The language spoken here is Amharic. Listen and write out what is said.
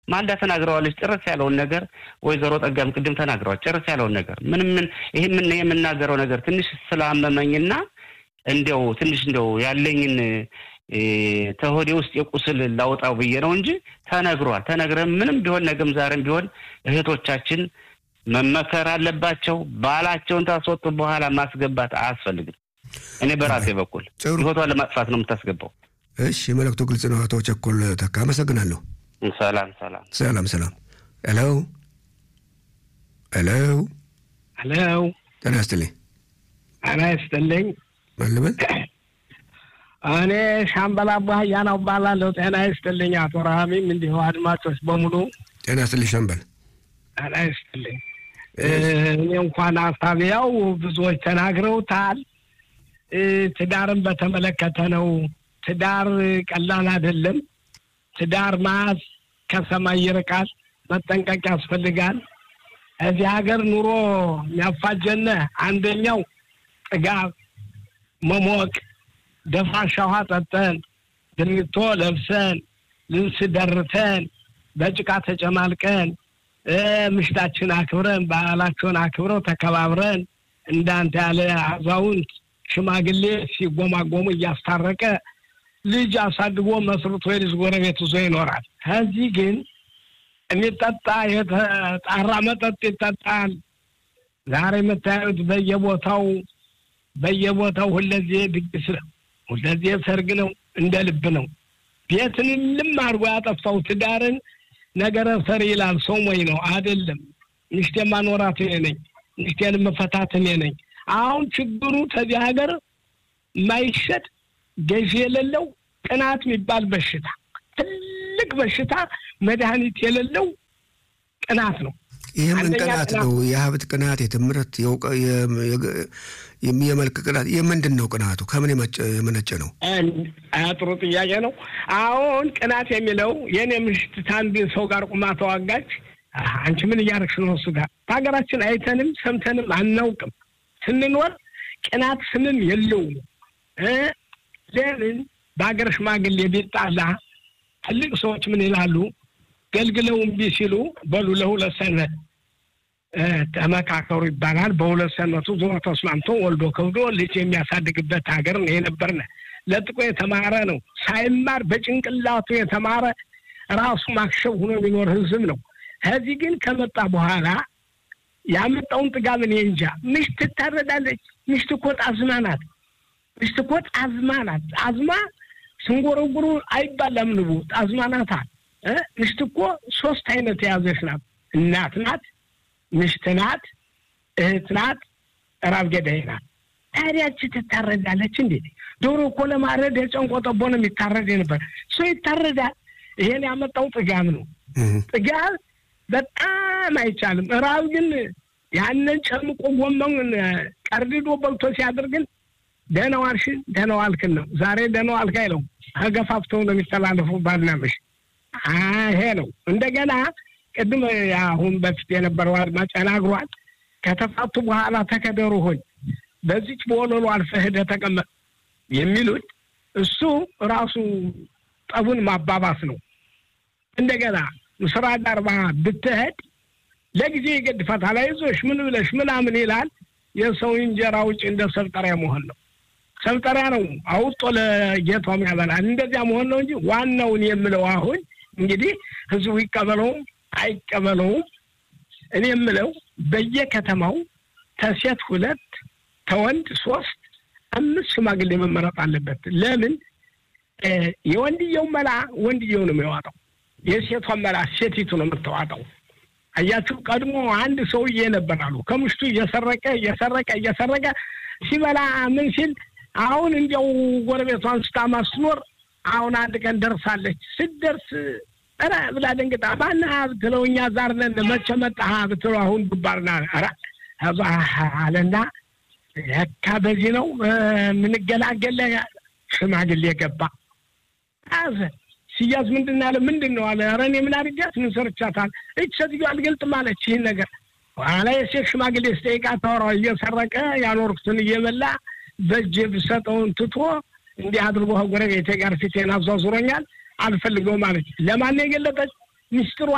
ማልዳ ተናግረዋለች። ጭርስ ያለውን ነገር ወይዘሮ ጠጋም ቅድም ተናግረዋል። ጭርስ ያለውን ነገር ምንም ምን ይህ ምን የምናገረው ነገር ትንሽ ስላመመኝና እንዲያው ትንሽ እንዲያው ያለኝን ተሆዴ ውስጥ የቁስል ላውጣው ብዬ ነው እንጂ ተነግሯል። ተነግረን ምንም ቢሆን ነገም ዛሬም ቢሆን እህቶቻችን መመከር አለባቸው። ባላቸውን ታስወጡ በኋላ ማስገባት አያስፈልግም። እኔ በራሴ በኩል ህይወቷን ለማጥፋት ነው የምታስገባው። እሺ፣ መልእክቱ ግልጽ ነው። አቶ ቸኮል ተካ አመሰግናለሁ። ሰላም ሰላም ሰላም ሰላም። ሄሎ ሄሎ ሄሎ፣ ጤና ይስጥልኝ። ጤና ይስጥልኝ። ማን ልበል? እኔ ሻምበል አባህያ ነው እባላለሁ። ጤና ይስጥልኝ አቶ ረሃሚም እንዲሁ አድማጮች በሙሉ ጤና ይስጥልኝ ሻምበል። ጤና ይስጥልኝ። እኔ እንኳን ሀሳቢያው ብዙዎች ተናግረውታል። ትዳርን በተመለከተ ነው። ትዳር ቀላል አይደለም። ትዳር ማስ ከሰማይ ይርቃል። መጠንቀቅ ያስፈልጋል። እዚህ ሀገር ኑሮ የሚያፋጀነ አንደኛው ጥጋብ፣ መሞቅ፣ ደፋሻ ውሃ ጠጠን፣ ድሪቶ ለብሰን፣ ልብስ ደርተን፣ በጭቃ ተጨማልቀን ምሽታችን አክብረን ባህላቸውን አክብረው ተከባብረን እንዳንተ ያለ አዛውንት ሽማግሌ ሲጎማጎሙ እያስታረቀ ልጅ አሳድጎ መስርቶ የልጅ ጎረቤት ይዞ ይኖራል። ከዚህ ግን የሚጠጣ የተጣራ መጠጥ ይጠጣል። ዛሬ የምታዩት በየቦታው በየቦታው ሁለዜ ድግስ ነው፣ ሁለዜ ሰርግ ነው፣ እንደ ልብ ነው። ቤትን ልም አድርጎ ያጠፋው ትዳርን ነገረ ሰሪ ይላል። ሰው ሞኝ ነው አይደለም። ሚስቴ ማኖራት እኔ ነኝ፣ ሚስቴን መፈታት እኔ ነኝ። አሁን ችግሩ ከዚህ ሀገር የማይሸጥ ገዢ የሌለው ቅናት የሚባል በሽታ ትልቅ በሽታ መድኃኒት የሌለው ቅናት ነው። ይህ ምን ቅናት ነው? የሀብት ቅናት፣ የትምህርት፣ የመልክ ቅናት። የምንድን ነው ቅናቱ? ከምን የመነጨ ነው? ጥሩ ጥያቄ ነው። አሁን ቅናት የሚለው የእኔ ምሽት ከአንድ ሰው ጋር ቁማ ተዋጋች። አንቺ ምን እያደረግሽ ነው? እሱ ጋር በሀገራችን አይተንም ሰምተንም አናውቅም። ስንኖር ቅናት ስምም የለውም። ለምን በሀገር ሽማግሌ ቢጣላ ትልቅ ሰዎች ምን ይላሉ? ገልግለው እምቢ ሲሉ በሉ ለሁለት ሰንበት ተመካከሩ ይባላል። በሁለት ሰንበቱ ዞሮ ተስማምቶ ወልዶ ከብዶ ልጅ የሚያሳድግበት ሀገር ነው የነበርነ። ለጥቆ የተማረ ነው ሳይማር በጭንቅላቱ የተማረ ራሱ ማክሸፍ ሆኖ የሚኖር ህዝብ ነው። ከዚህ ግን ከመጣ በኋላ ያመጣውን ጥጋብ እኔ እንጃ። ምሽት ትታረዳለች። ምሽት እኮ ጣዝማ ናት። ምሽት እኮ ጣዝማ ናት። ጣዝማ ስንጎረጉሩ አይባላም ንቡ ጣዝማ ናታ። ምሽት እኮ ሶስት አይነት የያዘች ናት። እናት ናት፣ ምሽት ናት፣ እህት ናት፣ ራብ ገዳይ ናት። ታዲያች ትታረዳለች እንዴ? ዶሮ እኮ ለማረድ የጨንቆ ጠቦ ነው የሚታረድ ነበር። ሰው ይታረዳል። ይሄን ያመጣው ጥጋብ ነው። ጥጋብ በጣም አይቻልም። ራብ ግን ያንን ጨምቆ ጎመን ቀርድዶ በልቶ ሲያደርግን ደህና ዋልሽን ደህና ዋልክን ነው። ዛሬ ደህና ዋልክ አይለው ተገፋፍተው ነው የሚተላለፉ ባልና ምሽት ይሄ ነው። እንደገና ቅድም አሁን በፊት የነበረው አድማጭ ተናግሯል። ከተፋቱ በኋላ ተከደሩ ሆኝ በዚች በወለሉ አልፈህ ሄደህ ተቀመጥ የሚሉት እሱ ራሱ ጠቡን ማባባስ ነው። እንደገና ምስራ ዳርባ ብትሄድ ለጊዜ ይገድፋታል። አይዞሽ ምን ብለሽ ምናምን ይላል። የሰው እንጀራ ውጭ እንደ ሰብጠሪያ መሆን ነው። ሰብጠሪያ ነው አውጦ ለጌቷም ያበላል። እንደዚያ መሆን ነው እንጂ ዋናውን የምለው አሁን እንግዲህ ህዝቡ ይቀበለውም አይቀበለውም እኔ የምለው በየከተማው ተሴት ሁለት ተወንድ ሶስት አምስት ሽማግሌ መመረጥ አለበት። ለምን የወንድየው መላ ወንድየው ነው የሚዋጣው፣ የሴቷን መላ ሴቲቱ ነው የምትዋጣው። አያችሁ፣ ቀድሞ አንድ ሰውዬ ነበር አሉ ከምሽቱ እየሰረቀ እየሰረቀ እየሰረቀ ሲበላ ምን ሲል አሁን እንዲያው ጎረቤቷን ስታማ ስትኖር አሁን አንድ ቀን ደርሳለች። ስትደርስ ኧረ ብላ ደንግጣ ማነህ ብትለው እኛ ዛር ነን መቼ መጣህ ብትለው አሁን ዱባርና ኧረ አለና ለካ በዚህ ነው የምንገላገለ ሽማግሌ ገባ አዘ ሲያዝ ምንድን ያለ ምንድን ነው አለ ኧረ እኔ ምን አድርጊያት ምን ሰርቻታል እች ሴትዮ አልገልጥም አለች ይህን ነገር ኋላ የሴት ሽማግሌ ስጠይቃ ታወራው እየሰረቀ ያኖርኩትን እየበላ በእጄ ብሰጠውን ትቶ እንዲህ አድርጎ ጎረቤቴ ጋር ፊቴን አዟዙሮኛል አልፈልገውም አለች ለማን የገለጠች ሚስጥሯ